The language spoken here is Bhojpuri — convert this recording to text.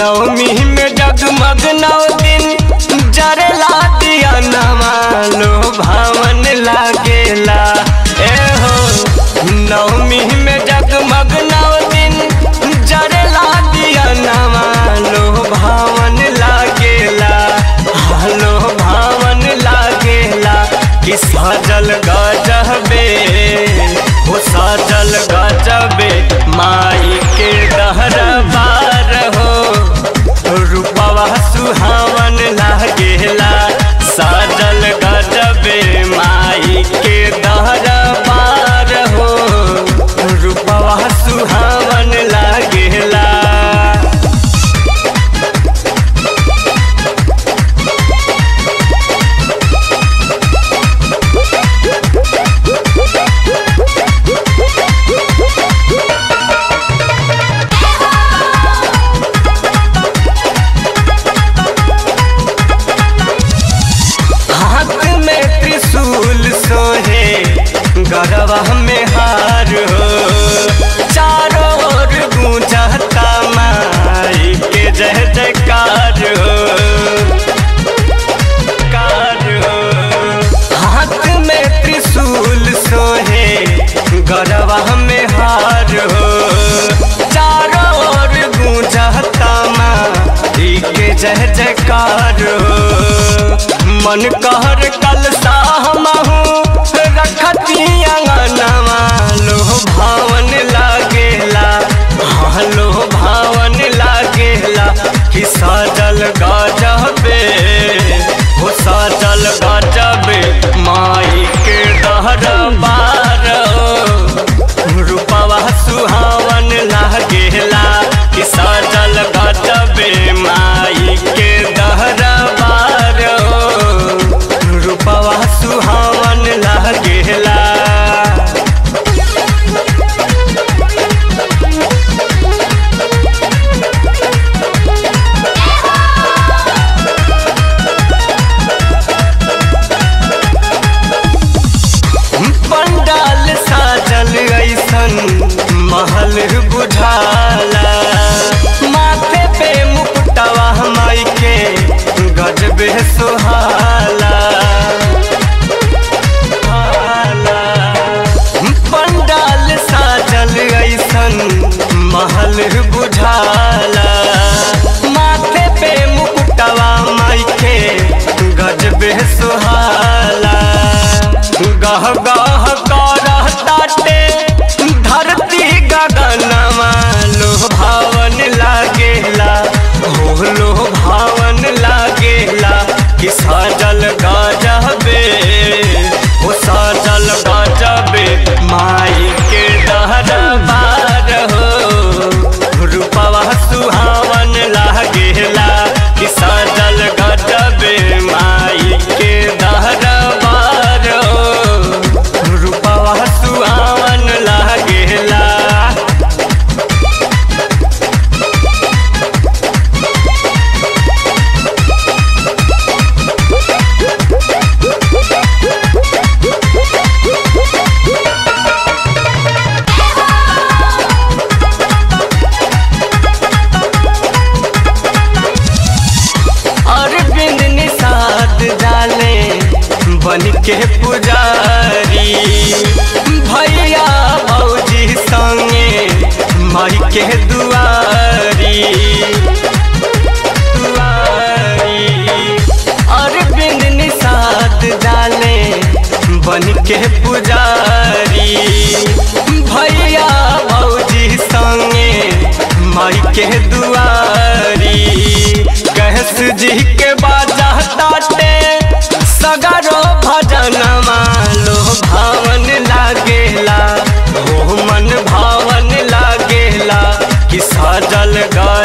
नवमी में जगमग नौ दिन जरेला दिया नमा लो भावन लागेला ए हो नवमी में जगमग नौ दिन जरेला दिया नमा लो भावन लागेला लो भावन लागेला कि सजल गजबे हो सजल गजबे माई के दहरबार हो रूपवा सुहावन लागेला सजल गजबे माई के दहरबार हो रूपवा सुहावन लागेला हाथ में त्रिशूल सोहे गरबा में हार हो चारों ओर गूंजता माई के जय जयकार हो कार हो हाथ में त्रिशूल सोहे गरबा में हार हो चारों ओर गूंजता माई के जय जयकार हो मन कहर कल साहमहू रखती अंगनवा लो भावन लागेला हाँ लो भावन लागेला कि सजल गजबे हो सजल गजबे माई के दहर बार रूपवा सुहावन लागेला कि सजल गजबे माई के दहर बार रूपवा सुहावन लागेला पंडाल साजल ऐसन महल बुझाला माथे पे मुकुटवा माई के गजबे सुहाला हाला। पंडाल साजल ऐसन महल बुझाला माथे पे मुकुटवा माई के गजबे सुहाला गह गह करताटे धरती गगनमा लो भावन लागेला हो लो भावन लागेला कि सजल गजबे हो सजल गजबे माई के दहरबार हो रूपवा सुहावन लागेला कि सजल गजबे माई के दहरबार हो रूपवा सुहावन लागेला अरविंद निषाद डाले बन के पुजारी भैया भौजी संगे माई के दुआरी दुआरी अरविंद निषाद डाले बन के पुजारी भैया भौजी संगे माई के दुआरी गैस जी के बाजा ताटे सगरो भजन लो भावन लागेला हो मन भावन लागेला कि सजल गज